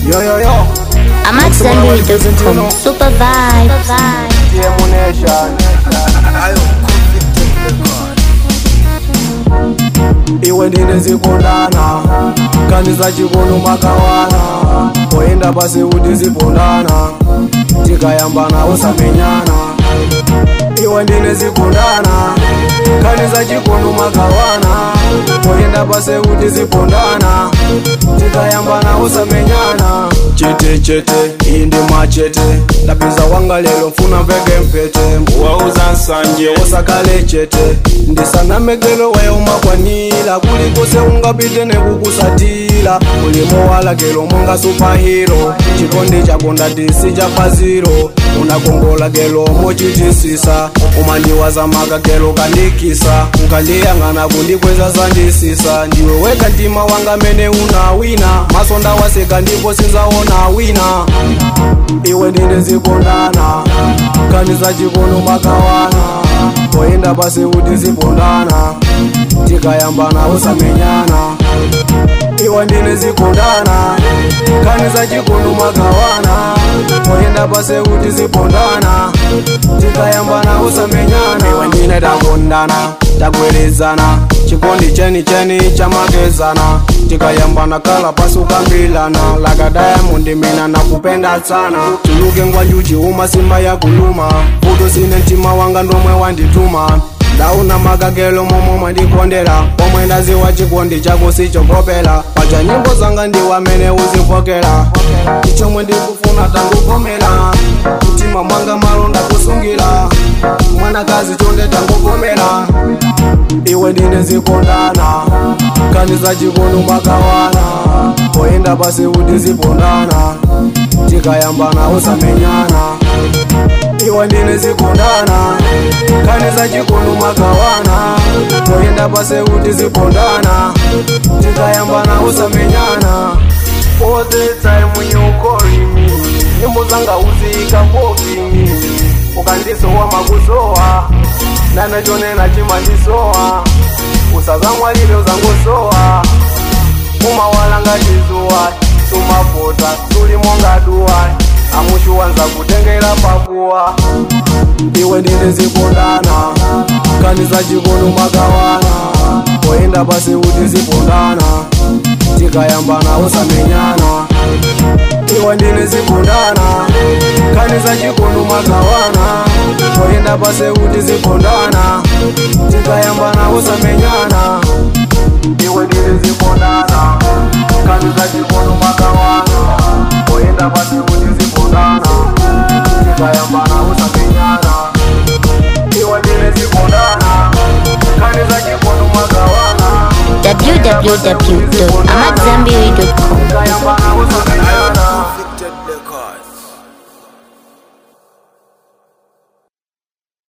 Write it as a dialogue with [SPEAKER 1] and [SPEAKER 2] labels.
[SPEAKER 1] Yo yo yo,
[SPEAKER 2] I'm at Zenberry.com. Super vibe.
[SPEAKER 1] TM Nation. Iwe ndine zikondana kanisa chikono makawana poenda pasi kuti zipondana tikayambana usamenyana iwe ndine zikondana kanisa chikono makawana poenda pasi kuti zipondana tikayambana usamenyana chete chete iyi ndi machete ndapeza wanga lero mfuna mveke mpete
[SPEAKER 3] wauza nsanje
[SPEAKER 1] usakale chete ndisanamekelo weyo makwanila kulikose ungapite nekukusatila ulimo walakelo monga supahiro chikondi chako ndatisi chafaziro unakongola gelo mochitisisa umandiwaza maka gelo kandikisa ukandiyang'ana kundikweza zandisisa ndiwe weka mtima wanga mene unawina maso ndawaseka ndipo sinzaona wina iwe ndine zikondana kanisa chikono makawana poenda pasi kuti zipondana tikayambana usamenyana iwe ndine zikondana kanisa chikono makawana poenda pasi kuti zipondana tikayambana usamenyana iwe ndine takondana tagwelezana chikondi cheni cheni chamakezana tikayambana kala pasi ukambilana laka diamond mina nakupenda sana tuluke ngwanjuchi uma simba yakuluma futo sine mtima wanga ndomwe wandituma ndauna makagelo momwe mwandikondera pomwe ndaziwa chikondi chako sichokopela pacha nyimbo zanga ndiwamene uzipokera ichomwe ndikufuna tanguvomera mtima mwanga malo ndakusungira mwanakazi chonde tanguvomera iwe ndine zikondana kanisa chikono makawana poenda pasi kuti zipondana tikayambana usamenyana iwe ndine zikondana kanisa chikono makawana poenda pasi kuti zipondana tikayambana usamenyana all the time when you calling me nyimbo zanga uzika mimi ukandisowa makusowa nanachonena chimandisowa usazamwalile uzangosowa umawalanga chizuwa tumafota tulimonga duwa amushuwanza kutengera pakuwa iwe ndine zipondana kanisa chikono makawana poenda pasi kuti zipondana tikayambana usamenyana iwe ndine zipondana kanisa chikono makawana poenda pasi kuti zipondana tikayambana usamenyana iwe ndine zipondana kanisa chikono makawana poenda pasi kuti zipondana tikayambana usamenyana iwe ndine zipondana kanisa chikono makawana
[SPEAKER 2] www.amatzambiri.com.
[SPEAKER 1] tikayambana usamenyana